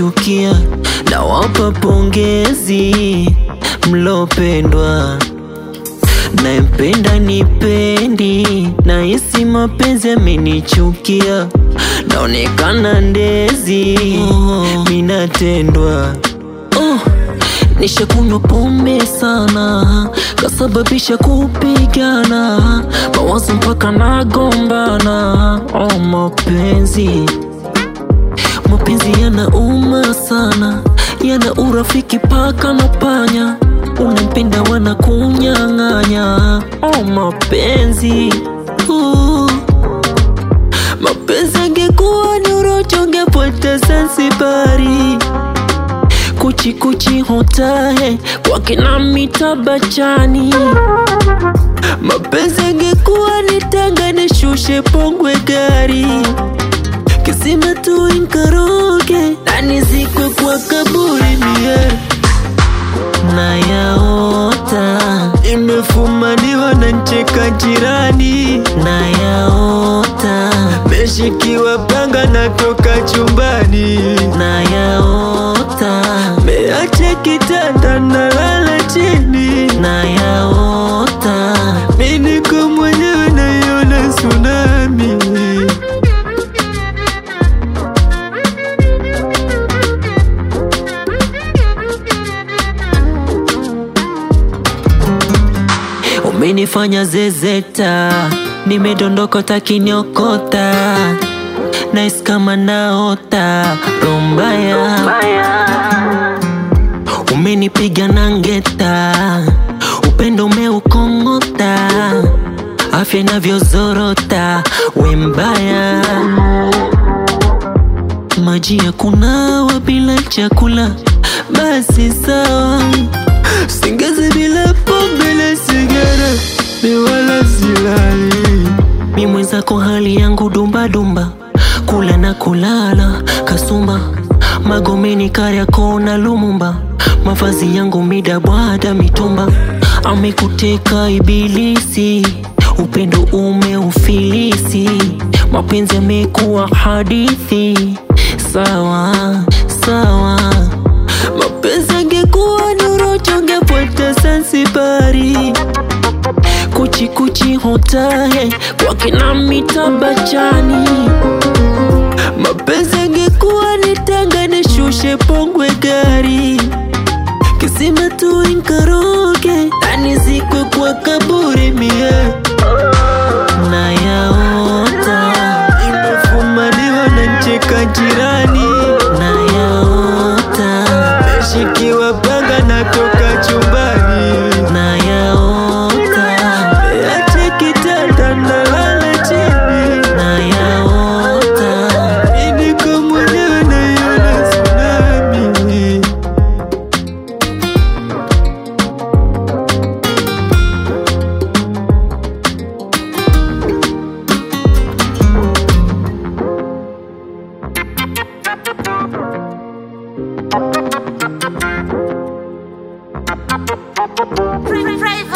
mnanichukia, nawapa pongezi mlopendwa. Naempenda nipendi, nahisi mapenzi amenichukia, naonekana ndezi, minatendwa oh. Nishakunywa pombe sana, kasababisha kupigana, mawazo mpaka nagombana. Oh, mapenzi mapenzi yanauma sana, yana urafiki paka na panya, unampenda wanakunyang'anya. Oh, mapenzi uh. Mapenzi angekuwa ni urocho ungepata Zanzibari kuchi kuchi hotahe kwa kina mitabachani. Mapenzi angekuwa ni Tanga nishushe Pongwe gari kisima tu inkaroge na nizikwe kwa kaburi mie nayaota imefumaniwa na ncheka jirani nayaota meshikiwa panga natoka chumbani nayaota meache kitanda nalala chini nayaota miniko mwenyewe naiona tsunami Umenifanya zezeta, nimedondoka takiniokota, nais kama naota rombaya. Umenipiga na ngeta, upendo umeukong'ota, afya inavyozorota, we mbaya. Maji ya kunawa bila chakula, basi sawa Singezi bila pombe na sigara, ni wala silali. Mi mwenzako hali yangu dumba dumba, kula na kulala kasumba, Magomeni Kariakoo na Lumumba, mavazi yangu midabwada mitumba, amekuteka ibilisi, upendo umeufilisi, mapenzi yamekuwa hadithi. Sawa sawa, mapenzi angekuwa ni urocho ungepata Zanzibari kuchi kuchi hotahe kwa kina mitabachani. Mapenzi angekuwa ni Tanga nishushe Pongwe gari kisima tu inkaroge na nizikwe kwa kaburi mie nayaota imefumaniwa na ncheka jirani nayaota meshikiwa panga natoka chumbani nayaota meache kitanda nalala chini nayaota iniko mwenyewe naiona tsunami Free, free,